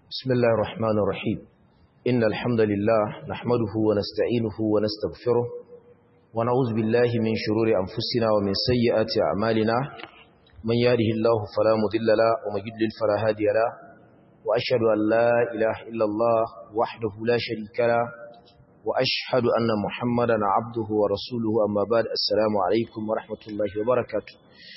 بسم الله الرحمن الرحيم إن الحمد لله نحمده ونستعينه ونستغفره ونعوذ بالله من شرور أنفسنا ومن سيئات أعمالنا من يهده الله فلا مضل له ومن يضلل فلا هادي له وأشهد أن لا إله إلا الله وحده لا شريك له وأشهد أن محمدا عبده ورسوله أما بعد السلام عليكم ورحمة الله وبركاته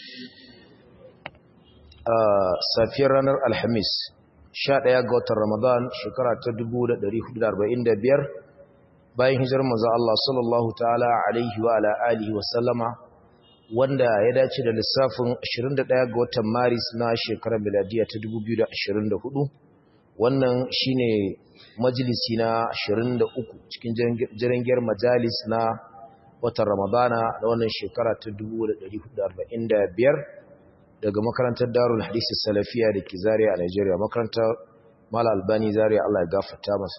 آه سافير رانر الحميس 11 ga watan Ramadan shekara ta 1445 bayan hijirar manzo Allah sallallahu ta'ala alaihi wa ala alihi wa sallama wanda ya dace da lissafin 21 ga watan Maris na shekarar miladiya ta 2024 wannan shine majalisi na 23 cikin jirangiyar majalis na watan Ramadana da wannan shekara ta 1445 daga makarantar darul hadisi salafiya da ke zariya a Najeriya makarantar mala albani zariya Allah ya gafarta masa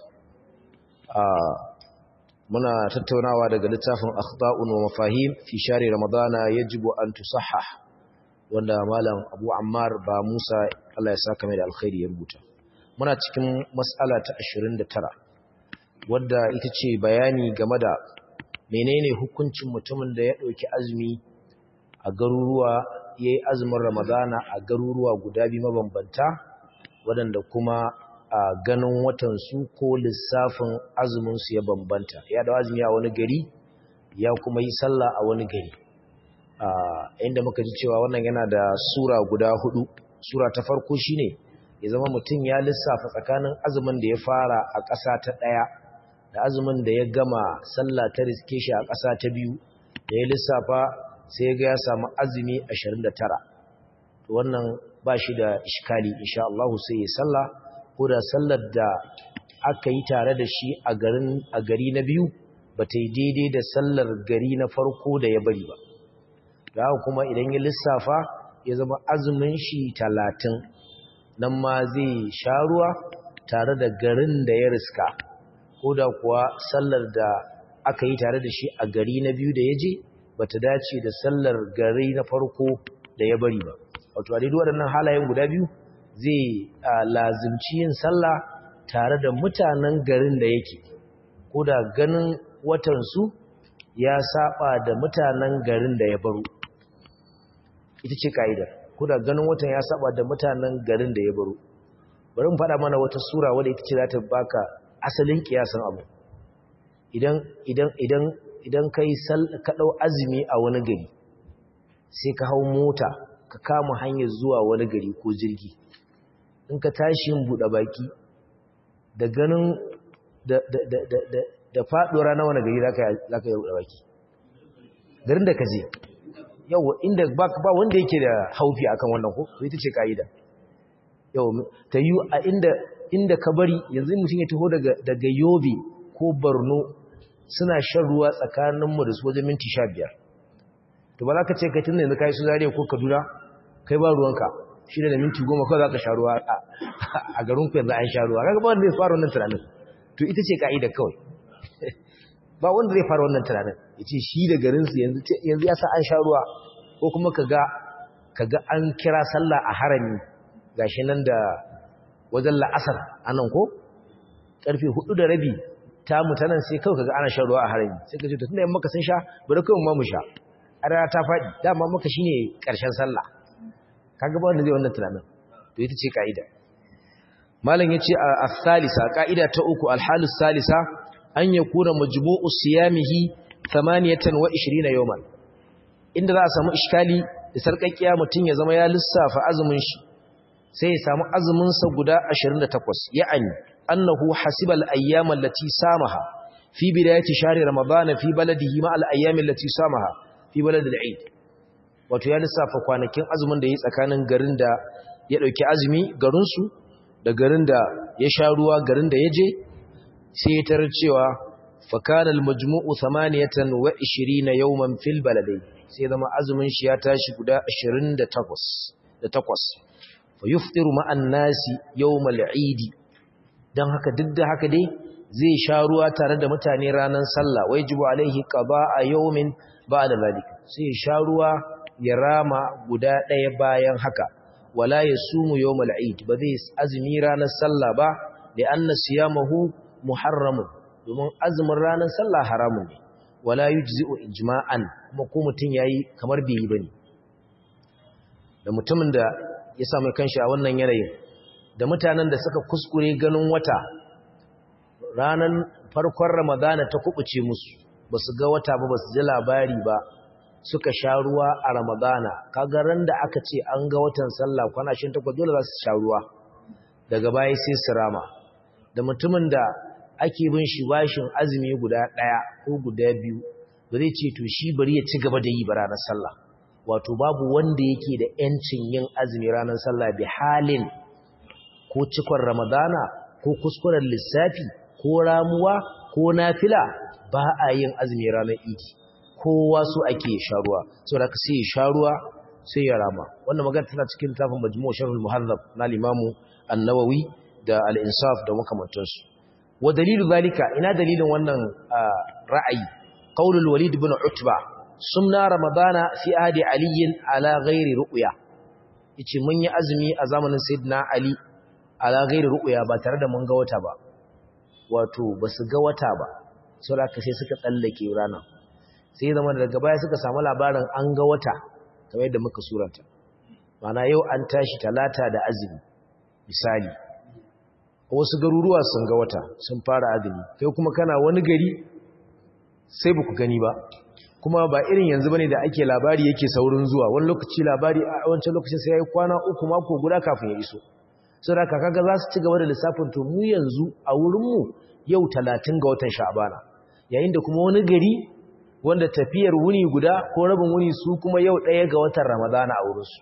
muna tattaunawa daga littafin akhta'un wa mafahim fi shari ramadana yajibu an tusahhah wanda malam Abu Ammar ba Musa Allah ya saka mai da alkhairi ya rubuta muna cikin mas'ala ta 29 wadda ita ce bayani game da menene hukuncin mutumin da ya dauki azumi a garuruwa ya yi azumin ramadana a garuruwa guda biyu mabambanta waɗanda kuma a ganin watansu ko lissafin azuminsu ya bambanta ya da azumi a wani gari ya kuma yi sallah a wani gari inda muka ji cewa wannan yana da sura guda hudu sura ta farko shine ya zama mutum ya lissafa tsakanin azumin da ya fara a ƙasa ta ɗaya da azumin da ya gama sallah ta riske shi a ƙasa ta biyu da ya lissafa sai ga ya samu azumi 29 wannan ba shi da iskali insha Allah sai ya salla ko da sallar da aka yi tare da shi a garin a gari na biyu ba ta yi daidai da sallar gari na farko da ya bari ba da kuma idan ya lissafa ya zama azumin shi 30 nan ma zai sha ruwa tare da garin da ya riska ko da kuwa sallar da aka yi tare da shi a gari na biyu da ya je bata dace da sallar gari na farko da ya bari ba wato a daidai waɗannan halayen guda biyu zai lazimci yin sallah tare da mutanen garin da yake ko da ganin watansu ya saba da mutanen garin da ya baro ita ce ka'idar ko da ganin watan ya saba da mutanen garin da ya baro bari mu faɗa mana wata sura wadda ita ce za ta baka asalin kiyasan abu idan idan idan idan ka yi kaɗau azumi a wani gari sai ka hau mota ka kama hanyar zuwa wani gari ko jirgi in ka tashi yin buɗe baki da ganin da faɗuwar na wani gari za ka yi buɗe baki garin da ka je yau inda ba wanda yake da haufi akan wannan ko ita ce ka'ida yau ta yi a inda ka bari yanzu mutum ya taho daga yobe ko borno suna shan ruwa tsakaninmu da su wajen minti sha biyar to ba za ka ce kai tun da yanzu ka yi su zariya ko kaduna kai ba ruwanka shi da minti goma kawai za ka sha ruwa a garin ku yanzu an sha ruwa kaga ba wanda zai fara wannan tunanin to ita ce ka'ida kawai ba wanda zai fara wannan tunanin ya ce shi da garinsu yanzu ya sa an sha ruwa ko kuma ka ga an kira sallah a harami gashi nan da wajen la'asar anan ko karfe hudu da rabi ta mutanen sai kawai kaga ana shan ruwa a harami sai ka ce to tunda yan maka sun sha bari kawai mu mu sha a rana ta faɗi dama maka shine ƙarshen sallah kaga ba wanda zai wannan tunanin to ita ce ka'ida malam yace a salisa ka'ida ta uku alhalu salisa an yakuna majmu'u siyamihi 28 yawman inda za a samu iskali da sarkakkiya mutun ya zama ya lissafa azumin shi sai ya samu azumin sa guda 28 ya'ani أنه حسب الأيام التي سامها في بداية شهر رمضان في بلده مع الأيام التي سامها في بلد العيد wato ya lissafa kwanakin azumin da ya tsakanin garin da ya dauki azumi garinsu da garin da ya sha ruwa garin da ya je sai ya tarar cewa fakana almajmu'u 28 yawman fil baladai sai zama azumin shi ya tashi guda 28 da 8 fa yuftiru ma'an nasi yawmal 'eid don haka duk da haka dai zai sha ruwa tare da mutane ranar sallah wai jibu alaihi qada a yawmin ba'da zalika sai sha ruwa ya rama guda ɗaya bayan haka wala yasumu yawmal eid ba zai azumi ranar sallah ba da anna siyamahu muharramun domin azumin ranar sallah haramun ne wala yujzi'u ijma'an kuma ko mutun yayi kamar bai yi bane da mutumin da ya samu kanshi a wannan yanayin da mutanen da suka kuskure ganin wata ranar farkon ramadana ta kubuce musu ba su ga wata ba ba su ji labari ba suka sha ruwa a ramadana kaga ran da aka ce an ga watan sallah kwana shin takwas dole za su sha ruwa daga baya sai su rama da mutumin da ake bin shi bashin azumi guda ɗaya ko guda biyu ba zai ce to shi bari ya ci gaba da yi ba ranar sallah wato babu wanda yake da ‘yancin yin azumi ranar sallah bi halin ko cikon ramadana ko kuskuren lissafi ko ramuwa ko nafila ba a yin azumi ranar idi kowa su ake sharuwa sau da ka sai ya sharuwa sai ya rama wannan magana tana cikin tafin majmu sharhul muhazzab na limamu annawawi da al-insaf da makamantansu wa dalilu zalika ina dalilin wannan ra'ayi qaulul walid ibn utba sumna ramadana fi ahdi ali ala ghairi ru'ya yace mun yi azumi a zamanin sayyidina ali ala ghairi ru'ya ba tare da mun ga wata ba wato basu ga wata ba saboda sai suka tsallake rana sai zama daga baya suka samu labarin an ga wata kamar yadda muka suranta mana yau an tashi talata da azumi misali wasu garuruwa sun ga wata sun fara azumi kai kuma kana wani gari sai baku gani ba kuma ba irin yanzu bane da ake labari yake saurin zuwa wani lokaci labari a wancan lokacin sai yayi kwana uku mako guda kafin ya iso saboda kaga za su ci gaba da lissafin to mu yanzu a wurin mu yau 30 ga watan sha'bana yayin da kuma wani gari wanda tafiyar wuni guda ko rabin wuni su kuma yau ɗaya ga watan ramadana a wurinsu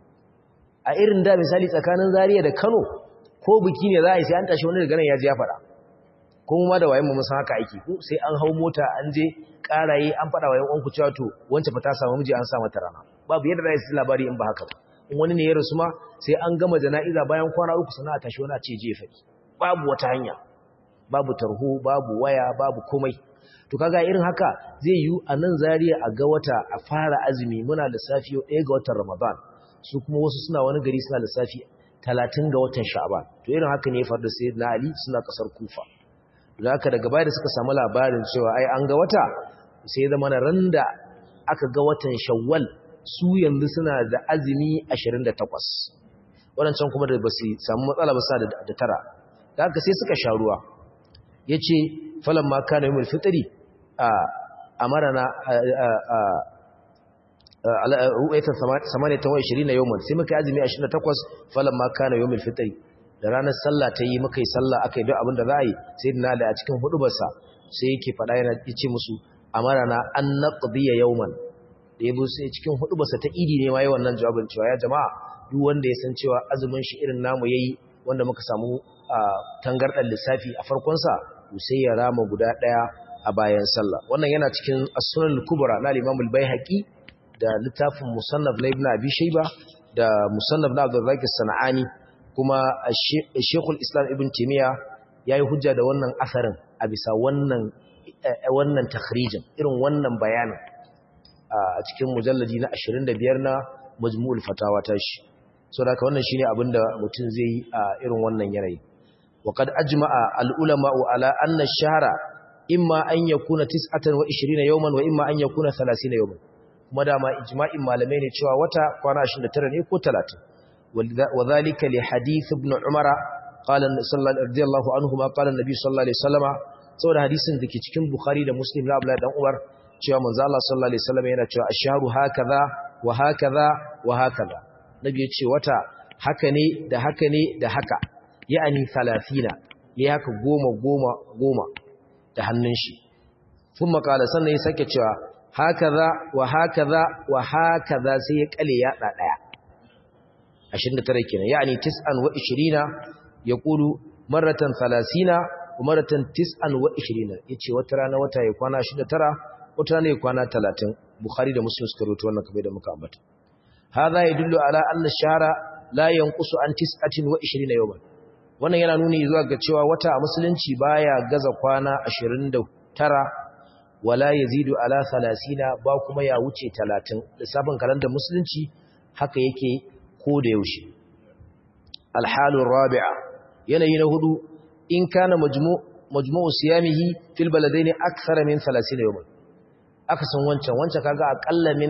a irin da misali tsakanin zariya da kano ko biki ne za a yi sai an tashi wani daga nan ya ji ya faɗa kuma ma da wayan mu san haka aiki ko sai an hau mota an je ƙaraye an faɗa wayan uwanku cewa to wancan fa ta samu miji an sa mata rana babu yadda za su labari in ba haka ba in wani ne ya rasu ma sai an gama jana'iza bayan kwana uku sana a tashi wani a ce je faɗi babu wata hanya babu tarho babu waya babu komai to kaga irin haka zai yi a nan zariya a ga wata a fara azumi muna lissafi yau ɗaya ga watan ramadan su kuma wasu suna wani gari suna lissafi talatin ga watan sha'ban to irin haka ne ya faru da sai na ali suna ƙasar kufa da haka daga baya da suka samu labarin cewa ai an ga wata sai ya zama ran da aka ga watan shawwal su yanzu suna da azumi 28 waɗancan kuma da ba su samu matsala ba sa da tara da haka sai suka sha ruwa ya ce falon ma kana yi fitri a amarana ru'aitar samaniya ta wai na yawon sai muka azumi 28 falon ma kana yi fitri da ranar sallah ta yi muka yi sallah aka yi don abin da za a yi sai na da a cikin hudubarsa sai yake faɗa yana ce musu amarana an na ƙabiya yawon da ya sai cikin hudubarsa ta idi ne ma yi wannan jawabin cewa ya jama'a duk wanda ya san cewa azumin shi irin namu ya yi wanda muka samu tangarɗar lissafi a farkonsa to sai ya rama guda ɗaya a bayan sallah wannan yana cikin as-sunan al-kubra na Imam al-Baihaqi da littafin musannaf na Ibn Abi Shayba da musannaf na Abdul Razak sanani kuma Sheikh al-Islam Ibn Taymiyyah yayi hujja da wannan asarin a bisa wannan wannan takhrijin irin wannan bayanin a cikin mujalladi na 25 na Majmu'ul Fatawa tashi saboda haka wannan shine abinda mutum zai yi a irin wannan yanayi وقد أجمع العلماء على أن الشهر إما أن يكون تسعة وعشرين يوما وإما أن يكون ثلاثين يوما kuma dama ijma'in malamai ne cewa wata kwana 29 ne ko 30 wadhalika li hadith ibn umara qala sallallahu radiyallahu anhu ma qala annabi sallallahu alaihi wasallama saboda hadisin dake cikin bukhari da muslim na abdullahi dan umar cewa manzo Allah sallallahu alaihi wasallama yana cewa ashharu hakaza wa hakaza wa hakaza nabi ya ce wata haka ne da haka ne da haka ya'ani 30 ya haka goma goma goma da hannun shi kuma kala sannan ya sake cewa hakaza wa hakaza wa hakaza sai ya kale ya da daya 29 kenan yani 29 yaqulu maratan 30 wa maratan 29 yace wata rana wata ya kwana 29 wata rana ya kwana 30 bukhari da muslim suka rawaito wannan kamar da muka ambata hadha yadullu ala anna ash-shahra la yanqusu an 29 yawman wannan yana nuni zuwa ga cewa wata a musulunci baya gaza kwana 29 wala yazidu ala 30 ba kuma ya wuce 30 lissafin kalandar musulunci haka yake ko da yaushe alhalu rabi'a yanayi na hudu in kana majmu' majmu'u siyamihi fil baladaini akthara min 30 yawman aka san wancan wancan kaga akalla min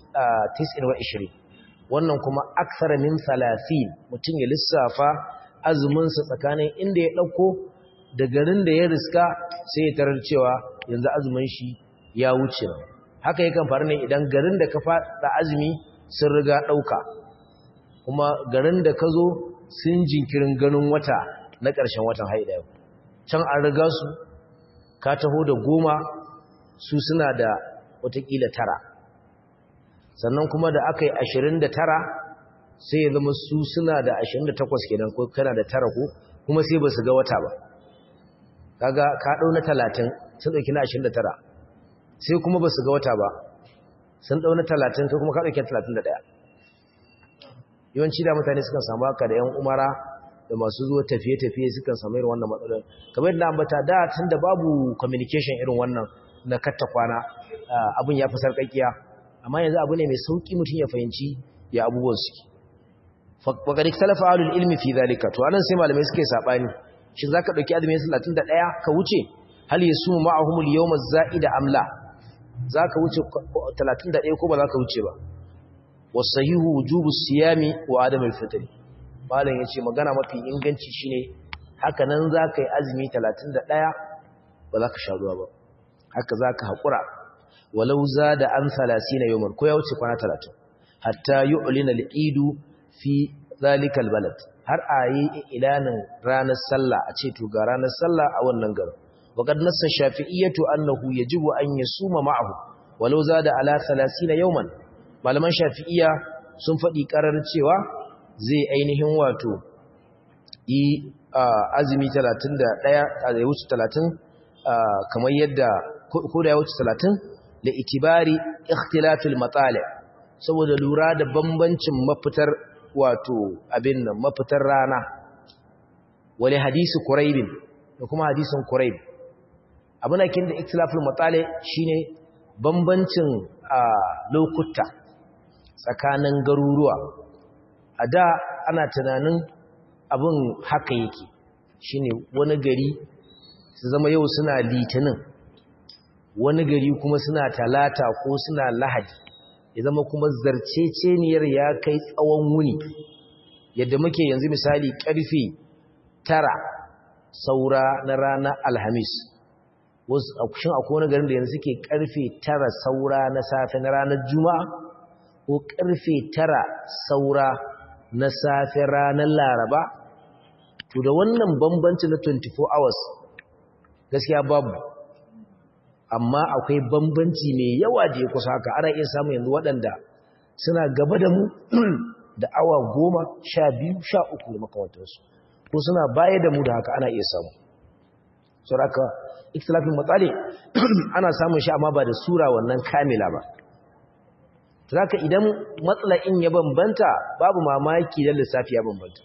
29 wannan kuma akthara min 30 mutum ya lissafa azumin sa tsakanin inda ya dauko da garin da ya riska sai ya tarar cewa yanzu azumin shi ya wuce haka yakan faru ne idan garin da ka fada azumi sun riga dauka kuma garin da ka zo sun jinkirin ganin wata na ƙarshen watan haida yau can an riga su ka taho da goma su suna da watakila tara sannan kuma da aka yi ashirin da tara sai ya zama su suna da ashirin da takwas kenan ko kana da tara ko kuma sai ba su ga wata ba kaga ka ɗau na talatin sun ɗauki na ashirin da tara sai kuma ba su ga wata ba sun ɗau na talatin kai kuma ka ɗauki talatin da ɗaya yawanci da mutane sukan samu haka da 'yan umara da masu zuwa tafiye-tafiye sukan samu irin wannan matsalar kamar yadda ambata da tun da babu communication irin wannan na katta kwana abin ya fi sarƙaƙiya amma yanzu abu ne mai sauƙi mutum ya fahimci ya abubuwan suke faƙaɗi talafa alul ilmi fi zalika to anan sai malamai suke saɓani shi za ka ɗauki azumin talatin da ɗaya ka wuce hal ya sumu ma'ahumul yawma za'ida amla za ka wuce talatin da ɗaya ko ba za ka wuce ba wasahihu wujubu siyami wa adamul fitri malam yace magana mafi inganci shine haka nan zaka yi azumi 31 ba za ka sha ruwa ba haka zaka hakura walau zada an 30 yawman ko ya wuce kwana 30 hatta yu'lina al-eid fi zalika al-balad har ayi ilanin ranar sallah a ce to ga ranar sallah a wannan garin وقد نص الشافعية أنه يجب أن يصوم معه ولو زاد على 30 يوما malaman shafi'iya sun faɗi ƙarar cewa zai ainihin wato yi azumi 31 a zai wuce 30 kamar yadda ko da ya wuce 30 da itibari ikhtilafil matsala saboda lura da bambancin mafitar wato abin nan mafitar rana wale hadisi kuraibin da kuma hadisin kuraib abin da kin da ikhtilafil matsala shine bambancin lokuta tsakanin garuruwa a da ana tunanin abin haka yake shine wani gari su zama yau suna litinin wani gari kuma suna talata ko suna lahadi ya zama kuma zarceceniyar ya kai tsawon wuni yadda muke yanzu misali karfe tara saura na ranar alhamis shin akwai wani garin da yanzu suke karfe tara saura na safe na ranar juma'a ko karfe tara saura na safe ranar laraba to da wannan bambanci na 24 hours gaskiya babu amma akwai bambanci mai yawa da ya kusa haka ana iya samun yanzu waɗanda suna gaba da mu da awa goma sha biyu sha uku da makamantarsu ko suna baya da mu da haka ana iya samu sauraka ikhtilafin matsale ana samun shi amma ba da sura wannan kamila ba zaka idan matsala'in ya bambanta babu mamaki da lissafi ya bambanta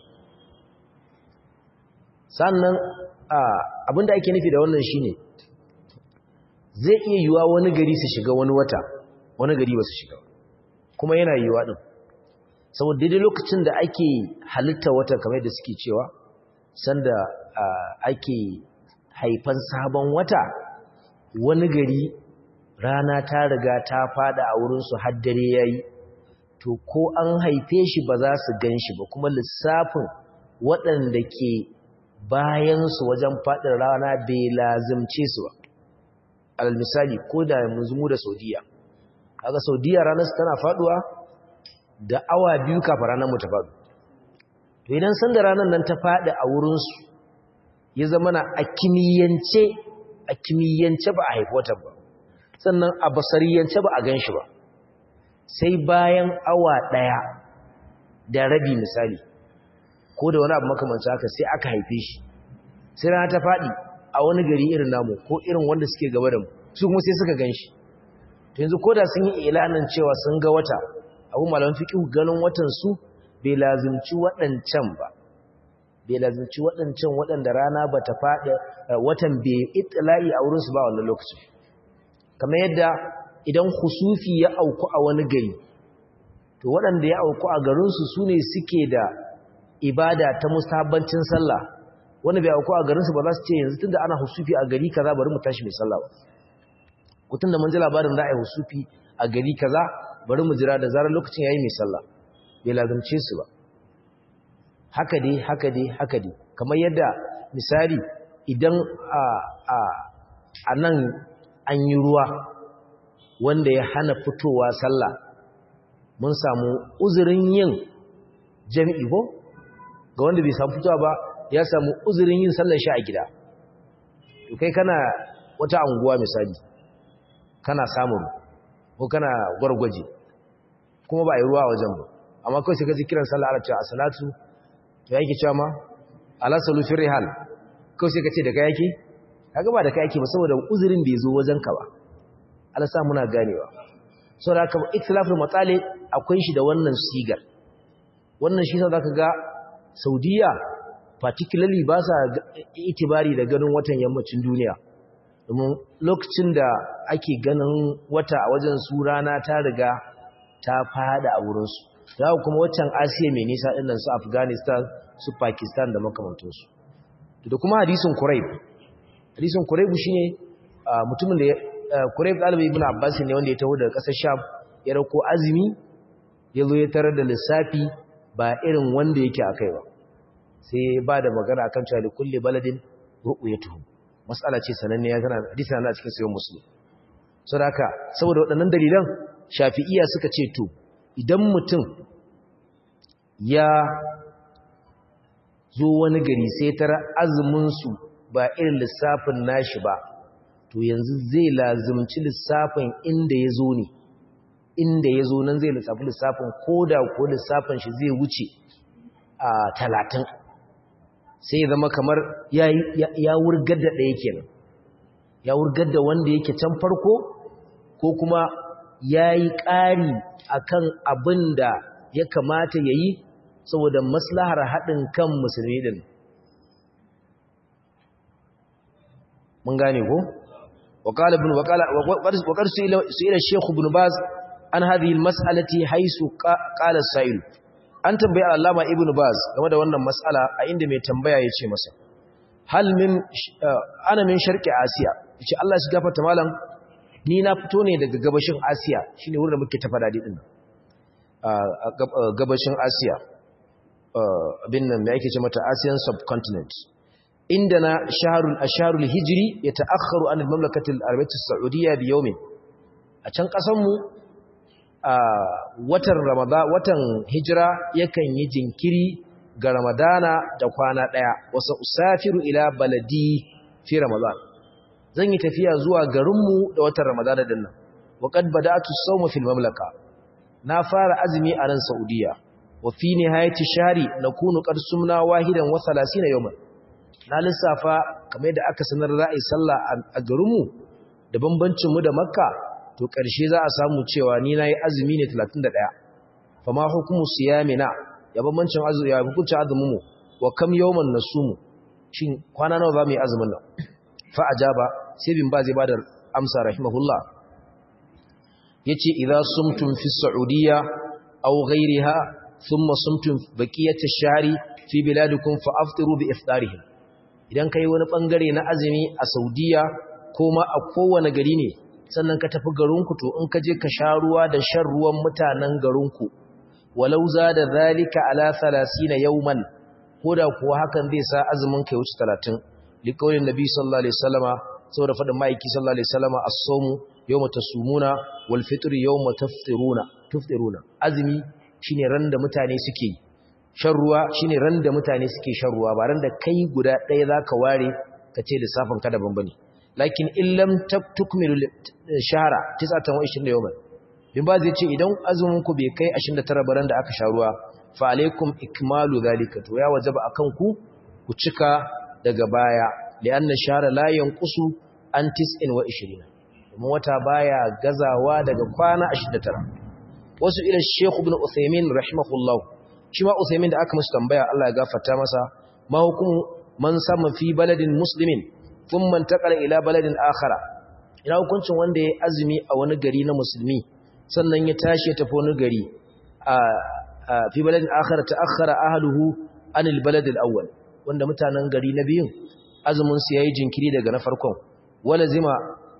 sannan abinda ake nufi da wannan shine zai iya yiwa wani gari su shiga wani wata wani gari ba su shiga kuma yana yiwa din saboda daidai lokacin da ake halitta wata kamar da suke cewa sanda ake haifan sabon wata wani gari rana ta riga ta fada a wurinsu haddare ya yi to ko an haife shi ba za su gan shi ba kuma lissafin waɗanda ke bayansu wajen faɗin rana bai lazimce su ba alal misali ko da mu da saudiya kaga saudiya ranar tana faduwa da awa biyu kafa ranar mu ta faɗu to idan san da ranar nan ta faɗi a wurinsu ya zama na a kimiyyance a kimiyyance ba a haifi watan ba sannan a basariyance ba a gan shi ba sai bayan awa ɗaya da rabi misali ko da wani abu makamanci haka sai aka haife shi sai rana ta faɗi a wani gari irin namu ko irin wanda suke gaba da mu su kuma sai suka gan shi to yanzu ko da sun yi ilanin cewa sun ga wata abu malaman fiƙi ganin watan su bai lazimci waɗancan ba bai lazimci waɗancan waɗanda rana ba ta faɗi watan bai itila'i a wurinsu ba wannan lokacin kamar yadda idan husufi ya auku a wani gari to waɗanda ya auku a garinsu su ne suke da ibada ta mustahabbancin sallah wanda bai auku a garinsu ba za su ce yanzu tunda ana husufi a gari kaza bari mu tashi mai sallah ba kutun da mun ji labarin za a yi husufi a gari kaza bari mu jira da zarar lokacin yayi mai sallah bai lazumce su ba haka dai haka dai haka dai kamar yadda misali idan a a a nan an yi ruwa wanda ya hana fitowa sallah mun samu uzurin yin jami'i ko ga wanda bai samu fitowa ba ya samu uzurin yin sallar shi a gida to kai kana wata anguwa misali kana samun ko kana gwargwaje kuma ba a yi ruwa a wajen ba amma kawai sai ka ji kiran sallah ala cewa a salatu to yake cewa ma ala salu fi rihal kawai sai ka ce da kai yake kaga ba da kai yake ba saboda uzurin bai zo wajen ka ba Allah sa muna ganewa saboda haka ikhtilaful matsali akwai shi da wannan sigar wannan shi sa zaka ga Saudiya particularly ba sa itibari da ganin watan yammacin duniya domin lokacin da ake ganin wata a wajen su rana ta riga ta fada a wurinsu za kuma waccan asiya mai nisa ɗinnan su afghanistan su pakistan da makamantansu da kuma hadisun kuraib hadisun kuraib shi ne mutumin da kuraib ɗalibai ibn abbas ne wanda ya taho daga ƙasar sham ya rauko azumi ya zo ya tarar da lissafi ba irin wanda yake a kai ba sai ba da magana akan cewa da kulle baladin ru'uyatuhum mas'ala ce sananne ya tana hadisi na cikin sayyid muslim saboda haka saboda waɗannan dalilan shafi'iyya suka ce to idan mutum ya zo wani gari sai tara azumin su ba irin lissafin nashi ba to yanzu zai lazumci lissafin inda ya zo ne inda ya zo nan zai lissafi lissafin ko da ko lissafin shi zai wuce a talatin sai zama kamar ya wurgar da ɗaya kenan ya wurgar da wanda yake can farko ko kuma ya yi ƙari a kan abin da ya kamata ya yi saboda maslahar haɗin kan musulmi ɗin mun gane ko? waƙar su ila shekhu bin baz an hadhihi mas'alati haisu qala sa'il an tambayi Allama Ibn Baz game da wannan mas'ala a inda mai tambaya yace masa hal min ana min sharqi Asiya yace Allah shi gafarta malam ni na fito ne daga gabashin Asiya shine wurin da muke tafa dadi din gabashin Asiya abin nan me yake ce mata Asian subcontinent inda na shaharul asharul hijri yata'akhkharu an al-mamlakati al-arabiyyah as-saudiyya bi yawmin a can kasan mu a watan Ramadan watan hijira yakan yi jinkiri ga Ramadana da kwana daya wasa usafiru ila baladi fi Ramadan zan yi tafiya zuwa garinmu da watan Ramadana din nan wa qad bada'tu as-sawma fil mamlaka na fara azumi a ran Saudiya wa fi nihayati shahri nakunu qad sumna wahidan wa 30 yawman na lissafa kamar da aka sanar ra'ayi sallah a garinmu da bambancin mu da Makka to ƙarshe za a samu cewa ni na yi azumi ne 31 fama hukumu siyamina ya bambancin azumi ya hukuncin azuminmu wa kam yawman nasumu shin kwana nawa za mu yi azumin nan fa ajaba sai bin ba zai ba da amsa rahimahullah yace idza sumtum fi saudiya aw ghayriha thumma sumtum baqiyat ash-shahri fi biladikum fa aftiru bi iftarihim idan kai wani bangare na azumi a saudiya ko ma a kowane gari ne sannan ka tafi garinku to in ka je ka sha ruwa da shan ruwan mutanen garinku walau za da zalika ala 30 yawman koda kuwa hakan zai sa azumin kai wuce 30 liqaulin nabi sallallahu alaihi wasallama saboda fadin maiki sallallahu alaihi wasallama as-sawmu yawma tasumuna wal fitr yawma tafṭiruna tufṭiruna azumi shine ran da mutane suke shan ruwa shine ran da mutane suke shan ruwa ba ran da kai guda ɗaya zaka ware ka ce lissafin ka daban bane lakin illam tukmilu shahara 29 yawman bin ba zai ce idan azumin ku bai kai 29 baran da aka sha ruwa fa alaikum ikmalu zalika to ya wajaba akan ku ku cika daga baya lianna shahara la yanqusu an 29 kuma wata baya gazawa daga kwana 29 wasu ila Sheikh Ibn Uthaymeen rahimahullah shi ma Uthaymeen da aka musu tambaya Allah ya gafarta masa ma hukumu man sama fi baladin muslimin thumma intaqala ila baladin akhara ina hukuncin wanda ya azumi a wani gari na musulmi sannan ya tashi ya tafi wani gari a fi baladin akhara ta'akhkhara ahluhu anil balad al-awwal wanda mutanen gari na biyun azumin su yayi jinkiri daga na farkon wala zima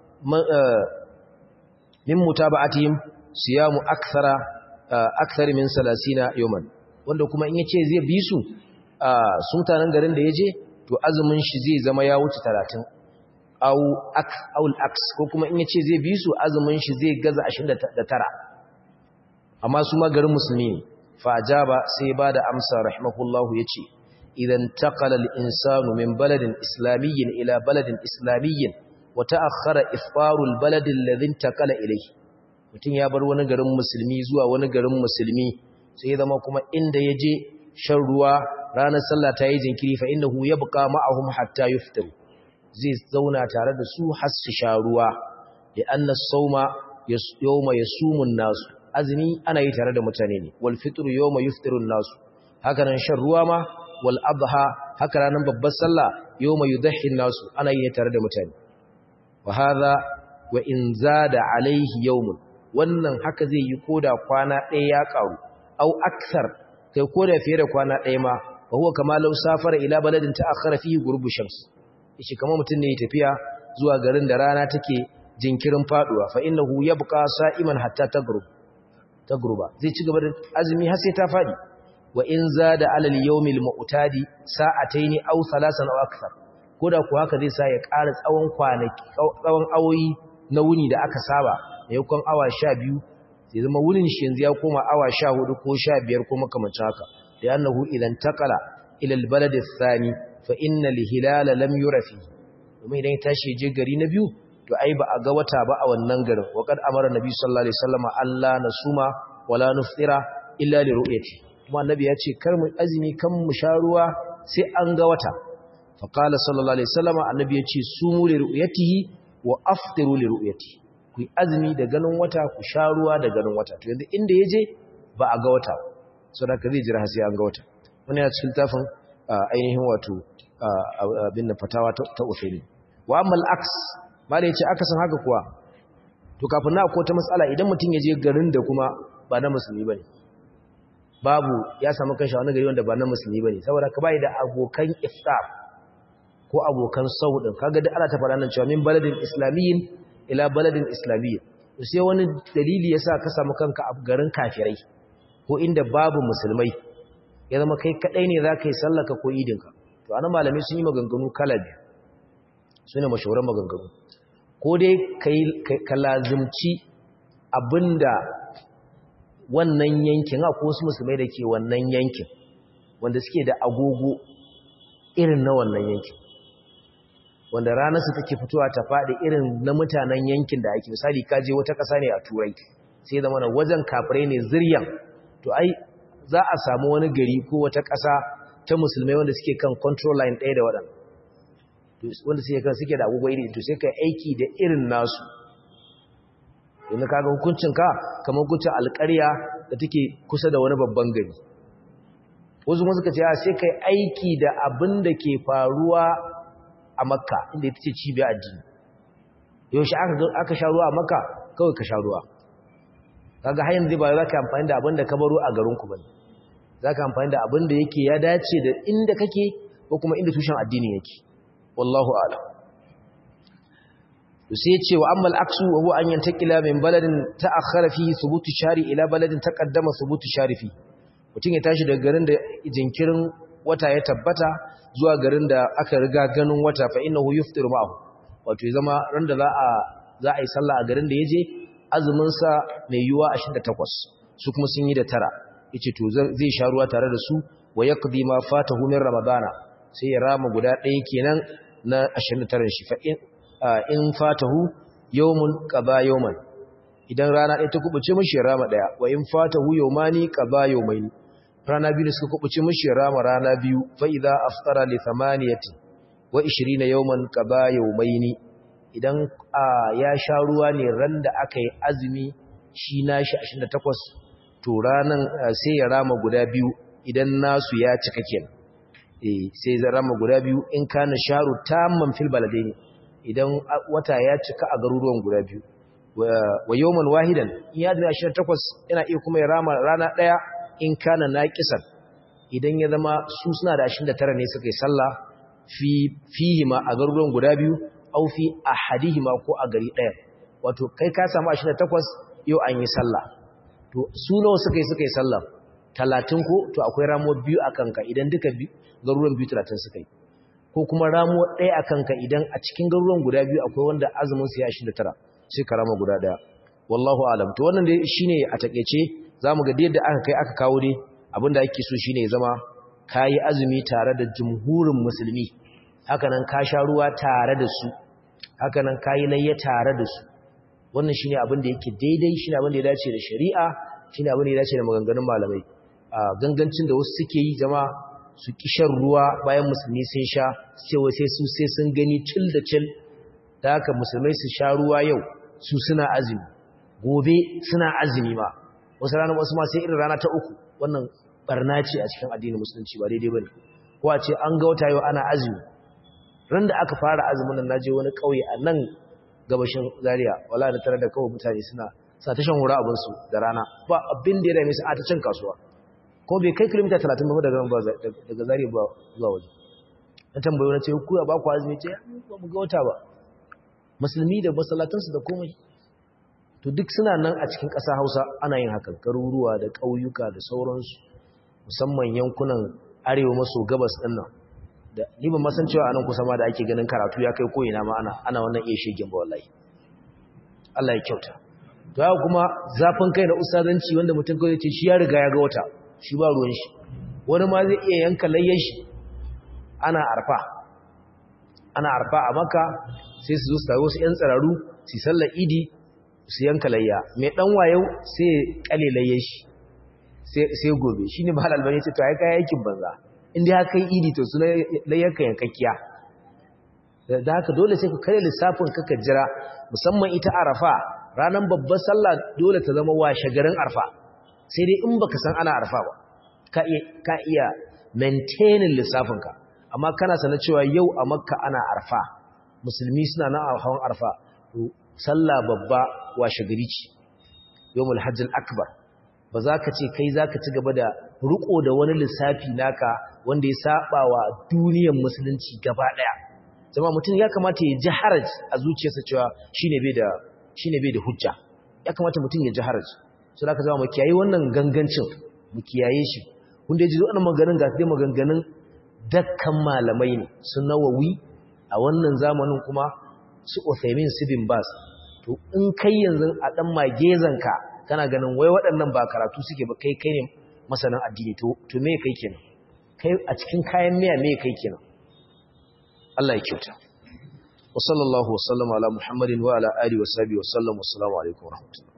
min mutaba'atihim siyamu akthara akthar min 30 yawman wanda kuma in yace zai bi su su mutanen garin da yaje to azumin shi zai zama ya wuce 30 au ak aul aks ko kuma in yace zai bi su azumin shi zai gaza 29 amma su ma garin musulmi ne fa ajaba sai ba da amsa rahimahullahu yace idan taqala al-insanu min baladin islamiyyin ila baladin islamiyyin wa ta'akhkhara iftaru al-balad alladhi intaqala ilayhi mutun ya bar wani garin musulmi zuwa wani garin musulmi sai zama kuma inda yaje shan ruwa ranar sallah ta yi jinkiri fa innahu yabqa ma'ahum hatta yuftiru zai zauna tare da su har su sha ruwa da anna sauma yawma yasumun nasu azumi ana yi tare da mutane ne wal fitru yawma yuftirun nasu haka nan shan ruwa ma wal adha haka ranar babbar sallah yawma yudhi nasu ana yi tare da mutane wa hadha wa in zada alaihi yawmun wannan haka zai yi koda kwana ɗaya ya karu au aksar kai koda fiye da kwana ɗaya ma wa huwa kama law safara ila baladin ta'akhkhara fihi ghurubu shams shi kamar mutum ne ya tafiya zuwa garin da rana take jinkirin faduwa fa innahu yabqa sa'iman hatta tagrub tagruba zai ci gaba da azumi har sai ta fadi wa in zada alal yawmil mu'tadi sa'ataini aw thalasan aw akthar koda ku haka zai sa ya ƙara tsawon kwanaki tsawon awoyi na wuni da aka saba maimakon awa 12 sai zama wunin shi yanzu ya koma awa 14 ko 15 ko makamancin haka da annahu idan taqala ila al balad athani fa inna al hilala lam yurafi domin idan ya tashi je gari na biyu to ai ba a ga wata ba a wannan garin wa kad amara nabi sallallahu alaihi wasallam Allah nasuma wala nuftira illa li ru'yati kuma annabi ya ce kar mu azumi kan mu sha ruwa sai an ga wata fa qala sallallahu alaihi wasallam annabi ya ce sumu li ru'yatihi wa aftiru li ru'yati ku azumi da ganin wata ku sha ruwa da ganin wata to yanzu inda yaje ba a ga wata saboda ka zai jira sai an ga wata wannan ya cikin tafin ainihin wato abin da fatawa ta usaini wa amma al-aks malai ce aka san haka kuwa to kafin na akwai ta matsala idan mutum ya je garin da kuma ba na musulmi bane babu ya samu kanshi wani gari wanda ba na musulmi bane saboda ka bai da abokan iftar ko abokan saudin kaga da ana ta fara nan cewa min baladin islamiyyin ila baladin islamiyyin to sai wani dalili yasa ka samu kanka a garin kafirai ko inda babu musulmai ya zama kai kadai ne zaka yi sallaka ko idinka to anan malamai sun yi maganganu kala biyu sune mashahuran maganganu ko dai ka lazimci abinda wannan yankin a wasu musulmai da ke wannan yankin wanda suke da agogo irin na wannan yankin wanda ranarsu take fitowa ta faɗi irin na mutanen yankin da ake misali kaje wata ƙasa ne a turai sai zama na wajen kafirai ne ziryan to ai za a samu wani gari ko wata ƙasa ta musulmai wanda suke kan control line ɗaya da waɗanda wanda suke kan suke da agogo iri to sai ka aiki da irin nasu yanzu kaga hukuncin ka kamar hukuncin alƙarya da take kusa da wani babban gari wasu kuma suka ce a sai kai aiki da abin da ke faruwa a makka inda ita ce cibiyar addini yaushe aka sha ruwa a makka kawai ka sha ruwa kaga har yanzu ba za ka amfani da abin da ka baro a garinku ba ne za ka amfani da abin da yake ya dace da inda kake ko kuma inda tushen addini yake wallahu a'lam sai ya ce wa amma al'aksu wa huwa an yantakila min baladin ta'akhkhara fi thubutu shari ila baladin taqaddama thubutu shari fi mutum ya tashi daga garin da jinkirin wata ya tabbata zuwa garin da aka riga ganin wata fa innahu yuftiru ma'ahu wato ya zama ran da za a za a yi sallah a garin da yaje azumin sa mai yuwa 28 su kuma sun yi da tara yace to zai sha ruwa tare da su wa yaqdi ma fatahu min ramadana sai ya rama guda ɗaya kenan na 29 shi fa in in fatahu yawmun qada yawman idan rana ɗaya ta kubuce mishi ya rama ɗaya wa in fatahu yawmani qada yawmaini rana biyu suka kubuce mishi ya rama rana biyu fa idza aftara li thamaniyati wa 20 yawman qada yawmaini idan ya sha ruwa ne ran da aka yi azumi shi nashi 28 to ranan sai ya rama guda biyu idan nasu ya cika kenan eh sai ya rama guda biyu in kana sharu tamman fil baladaini idan wata ya cika a garuruwan guda biyu wa yawman wahidan in ya dina 28 yana iya kuma ya rama rana daya in kana naqisan idan ya zama su suna da 29 ne suka yi sallah fi fihima a garuruwan guda biyu au fi ahadihima ko a gari ɗaya wato kai ka samu 28 yau an yi sallah to su nawa suka yi suka yi sallah 30 ko to akwai ramo biyu a kanka idan duka garuruwan biyu 30 suka yi ko kuma ramo ɗaya a kanka idan a cikin garuruwan guda biyu akwai wanda azumin su ya 29 sai ka rama guda ɗaya wallahu alam to wannan dai shine a takeice zamu ga yadda aka kai aka kawo dai abinda ake so shine ya zama kayi azumi tare da jumhurin musulmi hakanan ka sha ruwa tare da su hakanan kayi layya tare da su wannan shine abin da yake daidai shine abin da ya dace da shari'a shine abin da ya dace da maganganun malamai a gangancin da wasu suke yi jama su kishan ruwa bayan musulmi sun sha cewa sai su sai sun gani cil da cil da haka musulmai su sha ruwa yau su suna azumi gobe suna azumi ma wasu rana wasu ma sai irin rana ta uku wannan barna ce a cikin addinin musulunci ba daidai bane ko a ce an ga wata yau ana azumi ran da aka fara azumin nan naje wani kauye a nan gabashin Zaria wala da tare da kawai mutane suna sa ta shan hura abin su da rana ba abin da ya dame su a ta cin kasuwa ko bai kai kilomita 30 ba daga daga Zaria ba zuwa waje an tambaye wani ce ku ba ku azumi ce ba mu ga wata ba musulmi da masallatansu da komai to duk suna nan a cikin ƙasa Hausa ana yin hakan garuruwa da ƙauyuka da sauransu musamman yankunan arewa maso gabas ɗin nan da ni ban san cewa anan kusa ma da ake ganin karatu ya kai koyina ma ana ana wannan iya shegen ba wallahi Allah ya kyauta to haka kuma zafin kai na ustazanci wanda mutum kawai ce shi ya riga ya ga wata shi ba ruwan shi wani ma zai iya yanka layyan shi ana arfa ana arfa a maka sai su zo su tawo su yan tsararu su sallar idi su yanka layya mai dan wayo sai kale layyan shi sai gobe shine mahal albani ce to ai kai aikin banza inda ya kai idi to suna layyarka yankakkiya da haka dole sai ka kare lissafin kaka jira musamman ita arafa ranar babbar sallah dole ta zama washe garin arfa sai dai in baka san ana arfa ba ka iya ka iya maintaining lissafinka amma kana sanar cewa yau a makka ana arfa musulmi suna nan a hawan arfa to sallah babba washe gari ce yawmul hajjil akbar ba za ka ce kai za ka ci gaba da riko da wani lissafi naka wanda ya saba wa duniyar musulunci gaba ɗaya zama mutum ya kamata ya ji haraj a zuciyarsa cewa shine bai da shine bai da hujja ya kamata mutum ya ji haraj so da ka zama mu kiyaye wannan gangancin mu kiyaye shi kun da ji wannan maganin ga dai maganganun dakkan malamai ne su nawawi a wannan zamanin kuma su Uthaymin su bin Bas to in kai yanzu a dan magezanka kana ganin wai waɗannan ba karatu suke ba kai kai ne masanin addini to to me kai kenan kai a cikin kayan miya me kai kenan Allah ya kyauta wa sallallahu wa sallama ala muhammadin wa ala alihi wa sahbihi wa sallam assalamu alaikum wa rahmatullahi